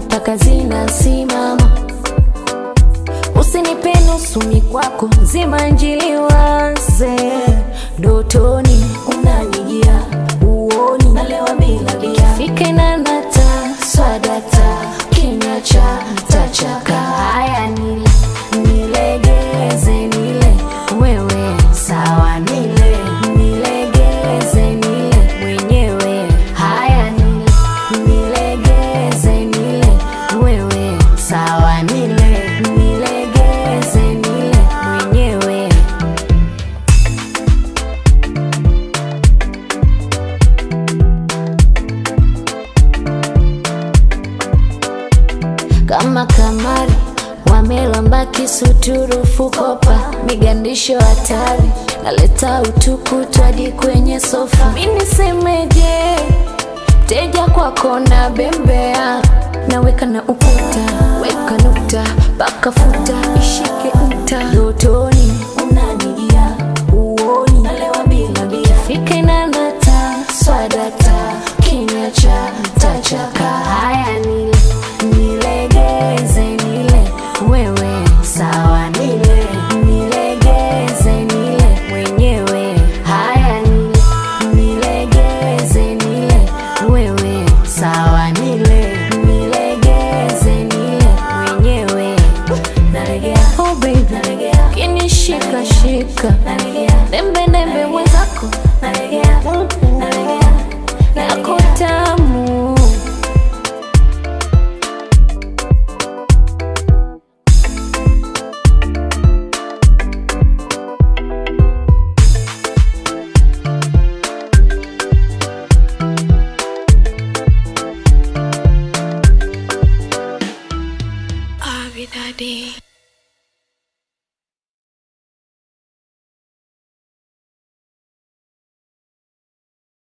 mpaka zinasimama. Usinipe nusu mikwako, zima njili waze dotoni, unanijia uoni, nalewa bila bia, fike na nata swadata, kinywa cha tachaka. Haya nile nilegeze, nile wewe sawa, nile nilegeze, nile mwenyewe. Haya nile nilegeze, nile wewe sawa, nile nilegeze, nile mwenyewe. kama kamari wamelamba kisuturufu kopa migandisho hatari naleta utukutu hadi kwenye sofa minisemeje teja kwako na bembea naweka na ukuta weka nukta paka futa ishike nta dotoni unanijia uoni nalewa bila bia fike na nata swadata kinywa cha tachaka haya nile nilegeze nile wewe sawa nile nilegeze nile mwenyewe haya nile nilegeze nile wewe sawa nile nilegeze nile mwenyewe nalegea oh baby nalegea kinishika shika nalegea